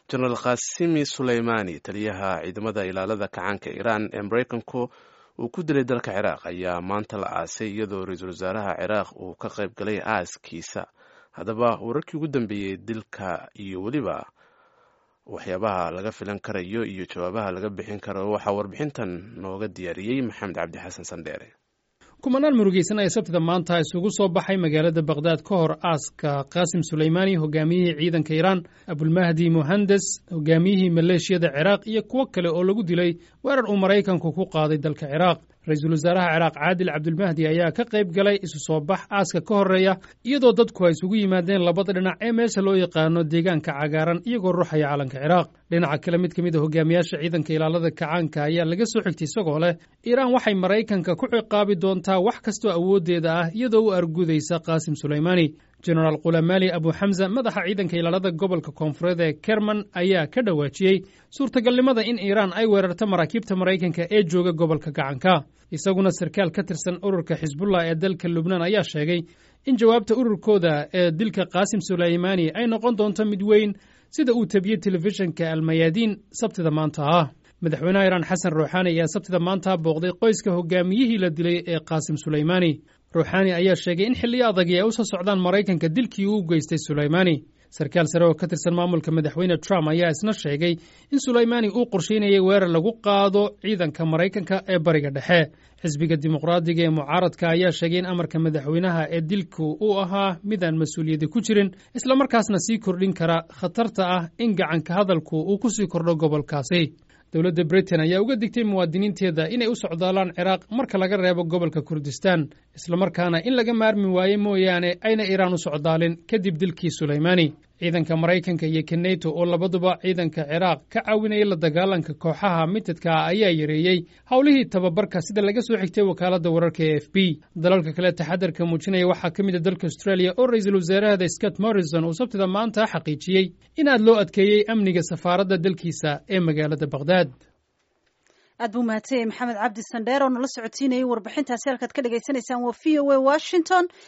jenaraal khasimi suleymaani taliyaha ciidamada ilaalada kacaanka iiraan ee maraykanku uu ku dilay dalka ciraaq ayaa maanta la aasay iyadoo ra-iisul wasaaraha ciraaq uu ka qayb galay aaskiisa haddaba wararkii ugu dambeeyey dilka iyo weliba waxyaabaha laga filan karayo iyo jawaabaha laga bixin karo waxaa warbixintan nooga diyaariyey maxamed cabdi xasan sandheere kumanaan murugeysan ayaa sabtida maanta isugu soo baxay magaalada bakhdad ka hor aaska qaasim suleymaani hogaamiyihii ciidanka iiraan abulmahdi muhandes hogaamiyihii maleeshiyada ciraaq iyo kuwo kale oo lagu dilay weerar uu maraykanku ku qaaday dalka ciraaq ra-iisul wasaaraha ciraaq caadil cabdulmahdi ayaa ka qayb galay isu soo bax aaska ka horreeya iyadoo dadku ay isugu yimaadeen labada dhinac ee meesha loo yaqaano deegaanka cagaaran iyagoo ruuxaya calanka ciraaq dhinaca kale mid ka mid a hogaamiyaasha ciidanka ilaalada kacaanka ayaa laga soo xigtay isagoo leh iiraan waxay maraykanka ku ciqaabi doontaa wax kastoo awooddeeda ah iyadoo u argudaysa qaasim suleymaani jenaraal khulamaali abu xamza madaxa ciidanka ilaalada gobolka koonfureed ee kerman ayaa ka dhawaajiyey suurtagalnimada in iiraan ay weerarto maraakiibta maraykanka ee jooga gobolka gacanka isaguna sarkaal ka tirsan ururka xisbullah ee dalka lubnaan ayaa sheegay in jawaabta ururkooda ee dilka qaasim suleymaani ay noqon doonto mid weyn sida uu tabiyey telefishinka almayaadiin sabtida maanta ah madaxweynaha iiraan xasan ruuxaani ayaa sabtida maanta booqday qoyska hogaamiyihii la dilay ee qaasim suleymaani ruuxaani ayaa sheegay in xilliyo adagii ay u soo socdaan maraykanka dilkii uu geystay suleymaani sarkaal sare oo ka tirsan maamulka madaxweyne trump ayaa isna sheegay in suleymaani uu qorsheynayay weerar lagu qaado ciidanka maraykanka ee bariga dhexe xisbiga dimuqraadiga ee mucaaradka ayaa sheegay in amarka madaxweynaha ee dilku uu ahaa midaan mas-uuliyadda ku jirin islamarkaasna sii kordhin kara khatarta ah in gacanka hadalku uu ku sii kordho gobolkaasi dowladda britain ayaa uga digtay muwaadiniinteeda inay u socdaalaan ciraaq marka laga reebo gobolka kurdistan islamarkaana in laga maarmi waaye mooyaane ayna iiraan u socdaalin kadib dilkii suleymaani ciidanka maraykanka iyo keneto oo labaduba ciidanka ciraaq ka caawinaya la dagaalanka kooxaha mitadka ah ayaa yareeyey howlihii tababarka sida laga soo xigtay wakaaladda wararka e f b dalalka kale taxadarka muujinaya waxaa ka mid a dalka australia oo ra-iisul wasaarahada scott morrison uu sabtida maanta xaqiijiyey in aad loo adkeeyey amniga safaaradda dalkiisa ee magaalada bakhdad aad buu mahadsan yahay maxamed cabdi sandheer oo nala socotiinayay warbixintaasi halkaad ka dhagaysanaysaan waa v o a washington